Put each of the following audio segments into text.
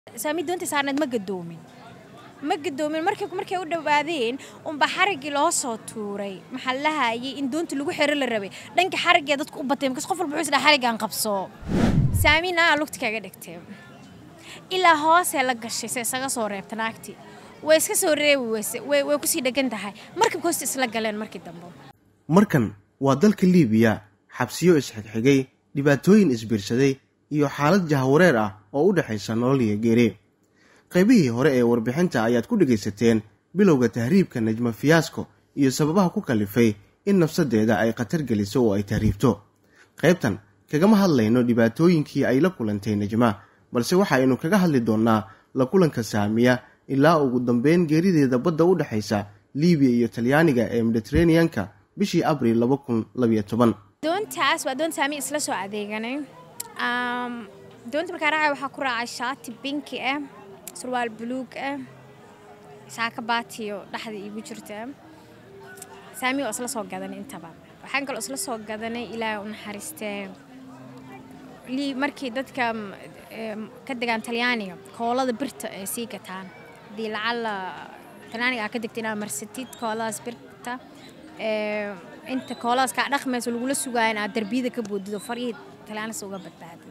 saami doonta saarneed ma gadoomin ma gadoomin markay markay u dhawaadeen unba xariggii loo soo tuuray maxaa la lahayay in doonta lagu xiro la rabay dhanka xariggee dadku u batay markaas qof walba wuxuu isdhaa xariggaan qabso saami naaga lugta kaga dhigtay ilaa hoosee la gashay se isaga soo reebta naagtii way iska soo reebi weyse way way kusii dhegan tahay markabka hoosta isla galeen markii dambe markan waa dalka liibiya xabsiyo isxigxigay dhibaatooyin isbiirsaday iyo xaalad jahawareer ah oo u dhexaysa nolol iyo geeri qaybihii hore ee warbixinta ayaad ku dhegaysateen bilowga tahriibka najma fiyaasko iyo sababaha ku kallifay in nafsaddeeda ay khatar geliso oo ay tahriibto qaybtan kagama hadlayno dhibaatooyinkii ay la kulantay najma balse waxaaynu kaga hadli doonnaa la kulanka saamiya ilaa ugu dambeyn geerideeda badda u dhexaysa liibiya iyo talyaaniga ee mediteraneanka bishii abril laba kun labiyo toban doontaas waa doon saami isla soo adeeganay doonta markaa raacay waxaa ku raacay shaati binki ah surwaal buluug ah saaka baatiyo dhexda iigu jirta saami oo isla soo gadanay intaba waxaan kaloo isla soo gadanay ilaahay u naxariistee markii dadka ka degaan talyaaniga koolada birta ay sii gataan hadii lacala talyaaniga aa ka degta inaad marsatid kooladaas birta inta kooladaas kaa dhaqmayso lagula sugaayo in aad darbiyada ka boodido farihii talyaanisa uga badbaado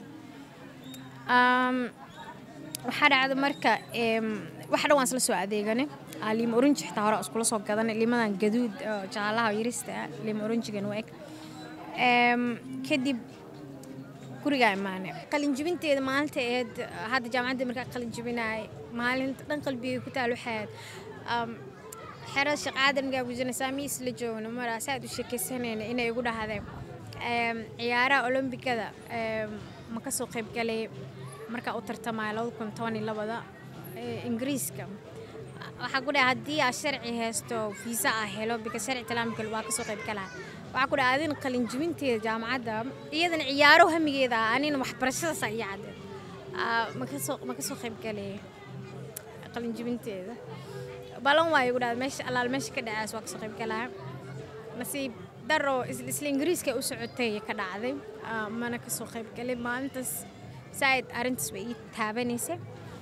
waxaa dhacda marka wax dhan waan isla soo adeeganay liima oranji xitaa hore iskula soo gadanay liimadan gaduud jaalaha yarista liima oranjigan u eg kadib gurigaa imaanay qalinjibinteeda maalinta eed hadda jaamacadda markaa qalinjibinaay maalinta dhan qalbigay ku taal waxaad xerada shaqaada markaa gujina saamiis la joogno maraa saaad u sheekaysanayna inay igu dhahdeen ciyaaraha olombikada ma ka soo qayb galay markaa u tartamaya labada kun toban iyo labada ingiriiska waxaa ku dhahay haddii aad sharci haysto fiisa ah helo bika sharci talaamikal waa kasoo qayb galaa waxaa ku dhahay adin qalinjibinteeda jaamacadda iyadana ciyaaro hamigeeda ah anina waxbarashadaas iyo cadde makasoo ma kasoo qayb galay qalinjibinteeda balan waa igu dhahda meesha allaal meesha ka dhacaas waa kasoo qayb galaa nasiib daro isla ingiriiska u socotay ka dhacday mana kasoo qayb galay maalintaas saaid arrintaas way ii taabanaysa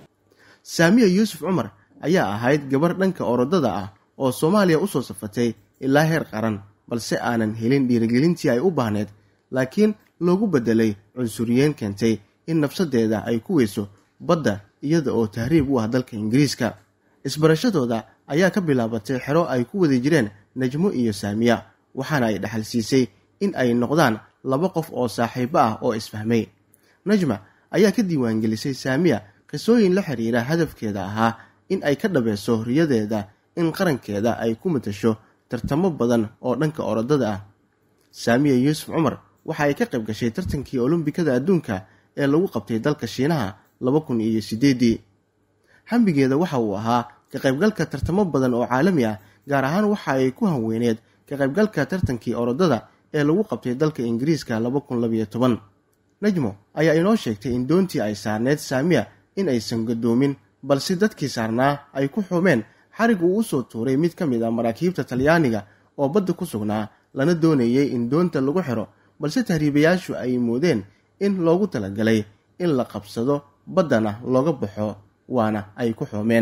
saamiya yuusuf cumar ayaa ahayd gabar dhanka orodada ah oo soomaaliya u soo safatay ilaa heer qaran balse aanan helin dhiirigelintii ay u baahneed laakiin loogu beddelay cunsuriyeyn keentay in nafsaddeeda ay ku weyso badda iyada oo tahriib u ah dalka ingiriiska isbarashadooda ayaa ka bilaabatay xero ay ku wadi jireen najmo iyo saamiya waxaana ay dhexal siisay in ay noqdaan laba qof oo saaxiibo ah oo isfahmay najma ayaa ka diiwaangelisay saamiya qisooyin la xiriira hadafkeeda ahaa in ay ka dhabayso riyadeeda in qarankeeda ay ku matasho tartamo badan oo dhanka orodada ah saamiya yuusuf cumar waxa ay ka qayb gashay tartankii olombikada adduunka ee lagu qabtay dalka shiinaha laba kun iyo siddeedii hambigeeda waxa uu ahaa ka qaybgalka tartamo badan oo caalami ah gaar ahaan waxa ay ku hanweyneed ka qaybgalka tartankii orodada ee lagu qabtay dalka ingiriiska laba kun labiyo toban najmo ayaa inoo sheegtay in doontii ay saarneyd saamiya in aysan gadoomin balse dadkii saarnaa ay ku xumeen xarig uu u soo tuuray mid ka mid ah maraakiibta talyaaniga oo badda ku sugnaa lana doonayay in doonta lagu xiro balse tahriibayaashu ay moodeen in loogu talagalay in la qabsado baddana looga baxo waana ay ku xoomeen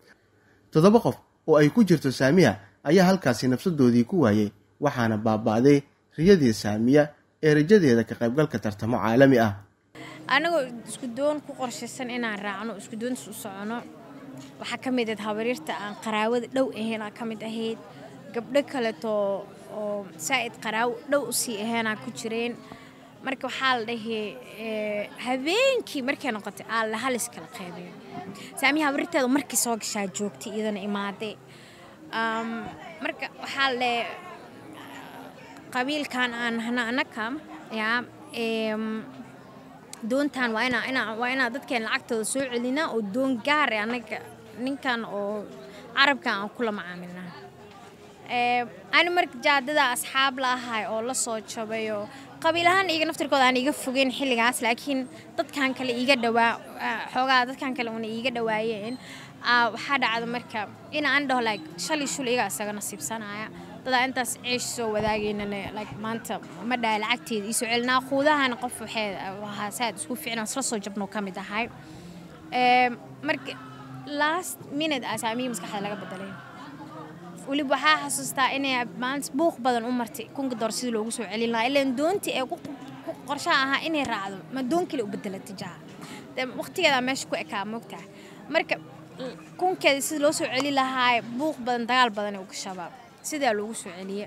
toddoba qof oo ay ku jirto saamiya ayaa halkaasi nafsadoodii ku waayey waxaana baaba'day riyadii saamiya ee rajadeeda ka qaybgalka tartamo caalami ah anagoo isku doon ku qorshaysan inaan raacno isku doontas u socono waxaa ka mid ahayd habaryarta aan qaraawada dhow ahaynaa ka mid ahayd gabdho kaleto oo saa'id qaraawo dhow usii ahaynaa ku jireen marka waxaa la dhahay habeenkii markay noqotay aa la halis kala qeybayo saamiya habaryarteeda markii soo gashaa joogtay iyadana imaadee marka waxaa la dhahay qabiilkan aan nahna anaka yaa doontan waa inaa inaa waa inaa dadkeen lacagtooda soo celinaa oo doon gaar e anaga ninkan oo carabkan aan kula macaamilnaa ani marka jaadada asxaab la ahay oo la soo jabayoo qabiil ahaan iga naftirkooda aan iga fogeyn xilligaas laakiin dadkan kale iiga dhawaa xoogaa dadkan kale una iiga dhawaayeen waxaa dhacda marka in aan dhaho like shalay shul iga isaga nasiibsanaya dadaa intaas ceesh soo wadaagaynana like maanta ma dhahay lacagteeda iisoo celinaa quudahana qof waxee ahaa saad isku ficnaan isla soo jabnoo ka mid ahay marka last minute aa saamiyi maskaxda laga bedelay weliba waxaa xasuustaa inay maalinta buuq badan u martay kunka door sidii loogu soo celin lahaa ilaan doontii ee ku qorshaha ahaa inay raacdo ma doon kale u bedelatay jaha de waqtigeedaa meesha ku ekaa moogtaha marka kunkeeda sida loo soo celi lahaa buuq badan dagaal badan ee uga shabaab sidaa loogu soo celiye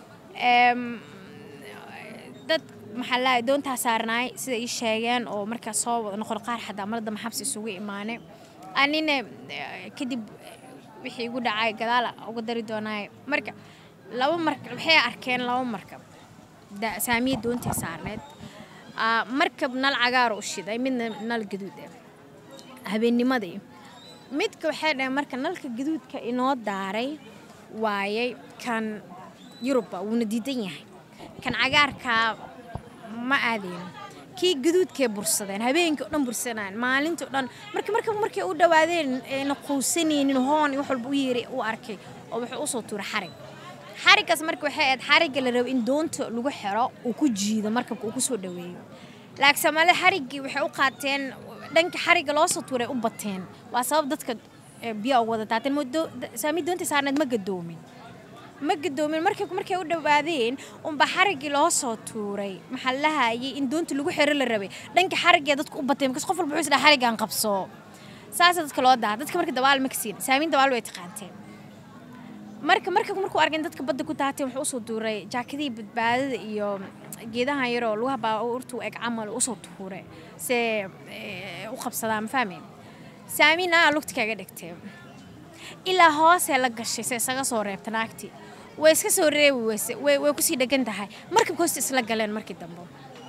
dad maxaa lahay doontaa saarnaay sida ii sheegeen oo markaas soo wada noqon qaar xataa marada maxabsi isugu imaane anina kadib wixii igu dhacay gadaala uga dari doonaay marka laba marka waxay arkeen laba markab saamiya doontii saarneed markab nal cagaar u shiday midna nal gaduud ah habeennimadii midka waxay dhaheen marka nalka gaduudka inoo daaray waayay kan yurubba wuuna diidan yahay kan cagaarkaa ma aadeen kii gaduudkay bursadeen habeenkii o dhan bursanaan maalinta o dhan marka marka markay u dhawaadeen ayna quusanaynin hoon wax walba u yeeray u arkay oo wuxuu usoo tuuray xarig xariggaas marka waxay ahayd xarigga la rabo in doonta lagu xiro uu ku jiido markabka uu kusoo dhaweeyo laakiin soomaalida xariggii waxay u qaateen dhanka xarigga loo soo tuuray u bateen waa sabab dadka biyaa ugu wada taateen saami doonta saarneed ma gadoomin ma gadoomin markay markay u dhawaadeen unba xariggii loo soo tuuray maxaa la lahayay in doonta lagu xiro la rabay dhanka xariggee dadka u bateen markaas qof walba wuxuu isdhaa xariggaan qabso saasa dadka loo daa dadka marka dabaal ma kasiin saamiin dabaal way taqaanteen marka marka markuu arkeen dadka badda ku daateen wuxuu usoo tuuray jaakadihii badbaadada iyo geedahan yaroo lugaha baaurtu eg camal usoo tuuray se u qabsadaa ma fahmeen saamiin aa lugta kaga dhigtee ilaa hoosee la gashay se isaga soo reebta naagtii way iska soo reebi weyse way kusii dhegan tahay markabka hoosta isla galeen markii dambe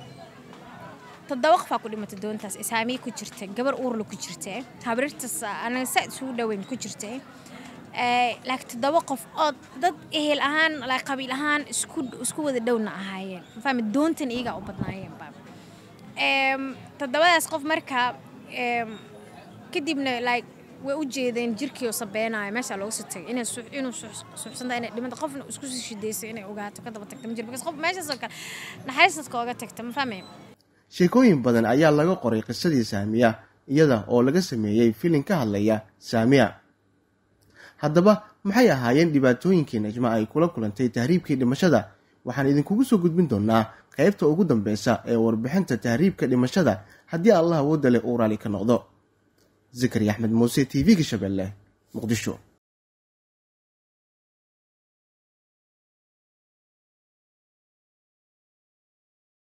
toddoba qofaa ku dhimatay doontaas saamiyi ku jirta gabar uurla ku jirtee habrirtaas anaga saa isugu dhaweyn ku jirtee laakiin toddoba qof oo dad ehel ahaan qabiil ahaan isku isku wada dhowna ahaayeen mafahmi doontan iyagaa u badnaayeenba toddobadaas qof marka kadibna like way u jeedeen jirkii oo sabeenaayo meeshaa looga soo tagay inay inuu suuxsanta inay dhimanta qofna isku sii shidayso inay ogaato ka daba tagta ma jiro because qof meeshaasoo kale naxariis dadka ooga tagta ma fahmay sheekooyin badan ayaa laga qoray qisadii saamiya iyada oo laga sameeyey filin ka hadlaya saamiya haddaba maxay ahaayeen dhibaatooyinkii najma ay kula kulantay tahriibkii dhimashada waxaan idinkugu soo gudbin doonaa qaybta ugu dambeysa ee warbixinta tahriibka dhimashada haddii allah awoodda leh uu raali ka noqdo zakari axmed muuse t v-ga shabeelle muqdisho